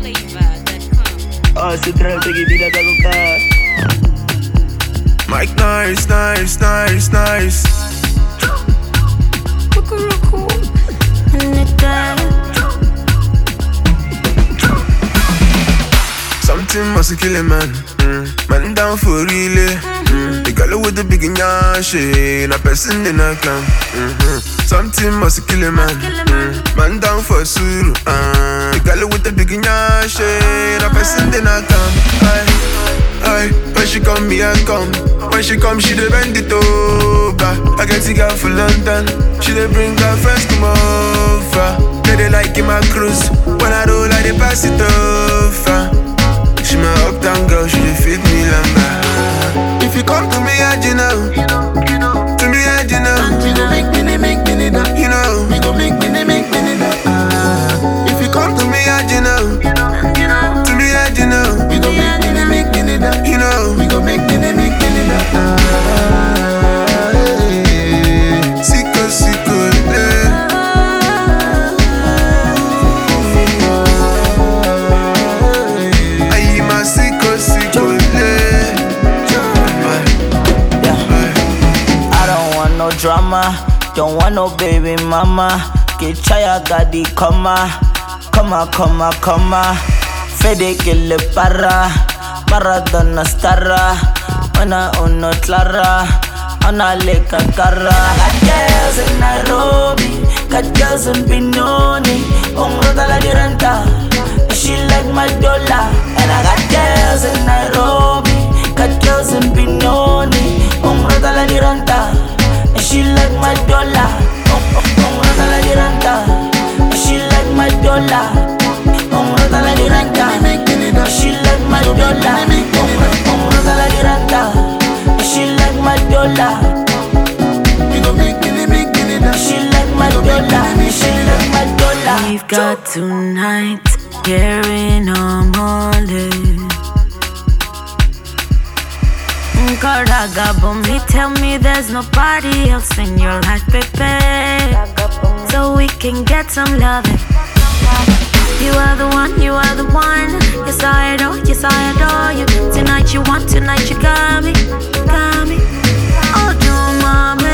NigerFlavor.com. Oh, se trata que vida da boca. Mike nice, nice, nice, nice. Something must kill a man. Mm. Man down for real. eh. Mm. The girl with the big nyash, na person in a clan. Mm-hmm. Something must kill a man. Mm. Man down for suru. Uh. The girl with the big nyash, na person in a clan. Aye, aye. When she come, me I come. When she come, she dey bend it over. I get the girl for London. She dey bring her friends come over. They dey like in my cruise. When I roll, I dey pass it over. She my uptown girl, she dey fit me lamba. If you come to me, I you know. To me, I you know. We go make mini, make mini da. You know. We go make mini, make mini da. Ah, If you come to me, I you know. you know. To me, I you know. We go make mini, make mini da. You know. We go make mini, make mini da. Ah, eh. Sicko, sicko, eh. Aye, my sicko, sicko, eh. I don't want no drama, don't want no baby mama. Get chaya gadi koma, koma, koma, koma. Fede que le para, Maradona starra. Una uno clara, una leka cara. Got girls in Nairobi, got girls in Benoni. Umrata la diranta, she like my dollar. And I got girls in Nairobi, got girls in Benoni. Umrata la diranta, she like my dollar. Umrata la diranta, she like my dollar. Umrata la diranta, Make mini da. she like my dollar. Umrata la diranta, she like my dollar. We go make mini, make mini da. She like my dollar. She like my dollar. We've got tonight, carrying on Monday. Karagabumi, tell me there's nobody else in your life, baby. So we can get some loving. You are the one, you are the one. Yes, I adore, yes, I adore you. Tonight you want, tonight you got me, got me. Oh, do mommy.